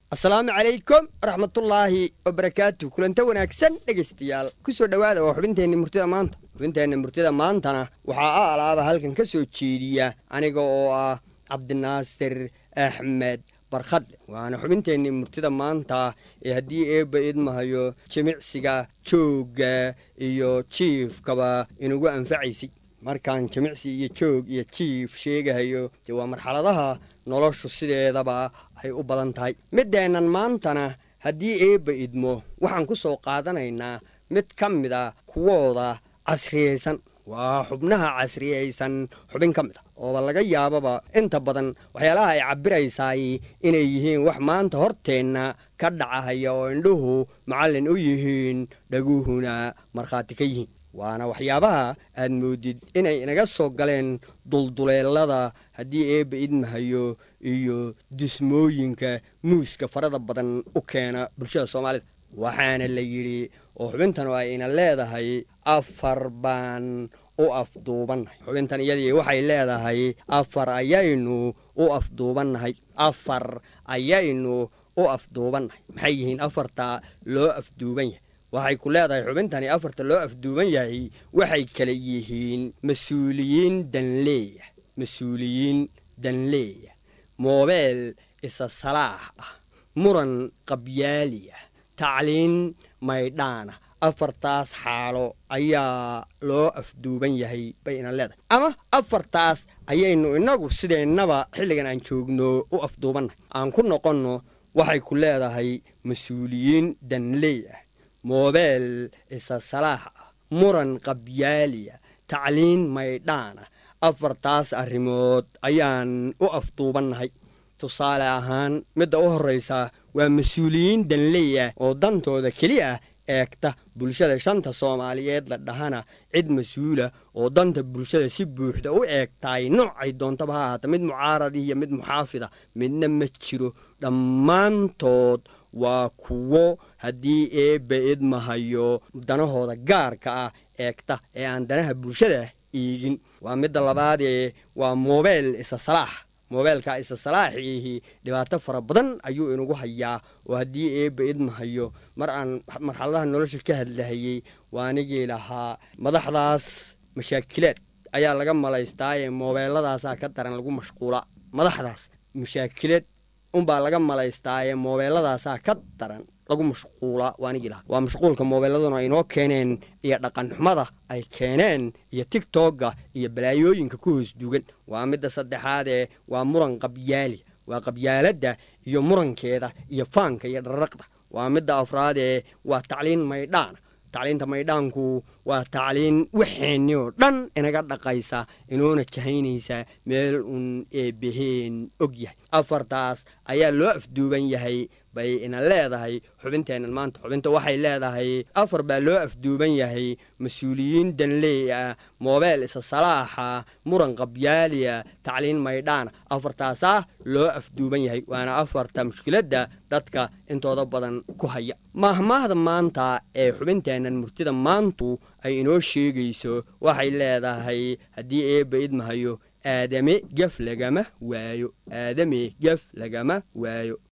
asalaamu calaykum waraxmatullaahi wabarakaatu kulanta wanaagsan dhegaystayaal ku soo dhowaada waa xubinteenna murtida maanta xubinteenna murtida maantana waxaa a alaaba halkan ka soo jeediya aniga oo ah cabdinaasir axmed barkhadle waana xubinteenni murtida maanta ee haddii eebba idmahayo jimicsiga joogga iyo jiifkaba inugu anfacaysay markaan jimicsi iyo joog iyo jiif sheegahayo dee waa marxaladaha noloshu sideedaba ay u badan tahay middeennan maantana haddii eebba idmo waxaan ku soo qaadanaynaa mid ka mid a kuwooda casriyaysan waa xubnaha casriyaysan xubin ka mid a ooba laga yaababa inta badan waxyaalaha ay cabbiraysaay inay yihiin wax maanta horteenna ka dhacahaya oo indhuhu macallin u yihiin dhaguhuna markhaati ka yihiin waana waxyaabaha aad moodid inay inaga soo galeen dulduleelada haddii eebba idmahayo iyo dismooyinka muuska farada badan u keena bulshada soomaalida waxaana la yidhi oo xubintan oo ay ina leedahay afar baan u afduubannahay xubintan iyadii waxay leedahay afar ayaynu u afduubannahay afar ayaynu u afduubannahay maxay yihiin afarta loo afduuban yahay waxay ku leedahay xubintani afarta loo afduuban yahay waxay kala yihiin mas-uuliyiin danleeya mas-uuliyiin danleeya moobeel isa salaax ah muran qabyaaliya tacliin maydhaana afartaas xaalo ayaa loo afduuban yahay bay ina leedahay ama afartaas ayaynu innagu sideennaba xilligan aan joogno u afduubannahay aan ku noqonno waxay ku leedahay mas-uuliyiin danleey ah moobeel isa salaax ah muran qabyaaliya tacliin maydhaana afartaas arrimood ayaan u afduubannahay tusaale ahaan midda u horraysa waa mas-uuliyiin danley ah oo dantooda keli ah eegta bulshada shanta soomaaliyeed la dhahana cid mas-uula oo danta bulshada si buuxda u eegtaay noocay doontaba ha ahaata mid mucaaradi iyo mid muxaafida midna ma jiro dhammaantood waa kuwo haddii eebba idmahayo danahooda gaarka ah eegta ee aan danaha bulshada iigin waa midda labaadee waa moobeel isa salaax moobeelka isa salaaxiihi dhibaato fara badan ayuu inagu hayaa oo haddii eebba idmahayo mar aan marxaladaha nolosha ka hadlahayey waanigii lahaa madaxdaas mashaakilaad ayaa laga malaystaaye moobeeladaasaa ka daran lagu mashquula madaxdaas mashaakilaad unbaa laga malaystaaye moobeeladaasaa ka daran lagu mashquula waanigii lahaa waa mashquulka moobeeladuna ay inoo keeneen iyo dhaqanxumada ay keeneen iyo tigtogga iyo balaayooyinka ku hoos dugan waa midda saddexaadee waa muran qabyaali waa qabyaaladda iyo murankeeda iyo faanka iyo dharraqda waa midda afraadee waa tacliin maydhaana tacliinta maydhaanku waa tacliin waxeenni oo dhan inaga dhaqaysa inoona jahaynaysa meel uun eebbaheen og yahay afartaas ayaa loo afduuban yahay bay ina leedahay xubinteennan maanta xubinta waxay leedahay afar baa loo afduuban yahay mas-uuliyiin danleey ah moobeel isa salaaxa muran qabyaaliya tacliin maydhaana afartaasaa loo afduuban yahay waana afarta mushkiladda dadka intooda badan ku haya maahmaahda maanta ee xubinteennan murtida maantu ay inoo sheegayso waxay leedahay haddii eebba idmahayo aadame gef lagama waayo aadame gef lagama waayo